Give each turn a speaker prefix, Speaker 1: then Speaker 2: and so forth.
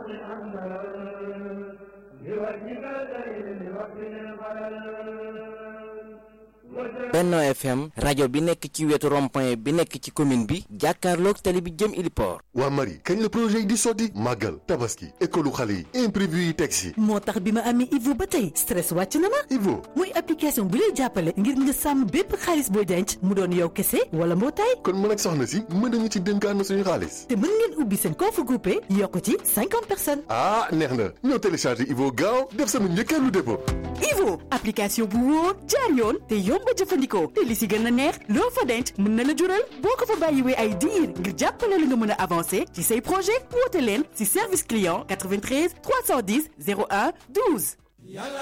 Speaker 1: Benno FM rajo bi nekk ci wetu rond-point bi nekk ci commune bi jàkkaarloog tali bi jëm Iliport.
Speaker 2: waa Marie kañ la projet yi di sotti màggal tabaski école xale yi imprévu yi teg si.
Speaker 3: moo tax bi ma amee Ivo ba tey stress wàcc na ma.
Speaker 2: Ivo
Speaker 3: muy application bu lay jàppale ngir nga sàmm bépp xaalis booy denc mu doon yow kese wala mbootaay.
Speaker 2: kon mën ak soxna si mën nañu ci dénkaan suñu xaalis.
Speaker 3: te mën ngeen ubbi seen compte groupé yokk ci cinquante personnes.
Speaker 2: ah neex na ñoo téléchargé Ivo gaaw def sama njëkkeelu dépôt.
Speaker 3: Ivo application bu wóor jaar yoon te yomb a jëfandikoo te li si gën a neex loo fa denc mën na la jural boo ko fa bàyyiwee ay diir ngir jàppale la nga mën a avancer ci say projet woote leen si service client 93 310 01 12.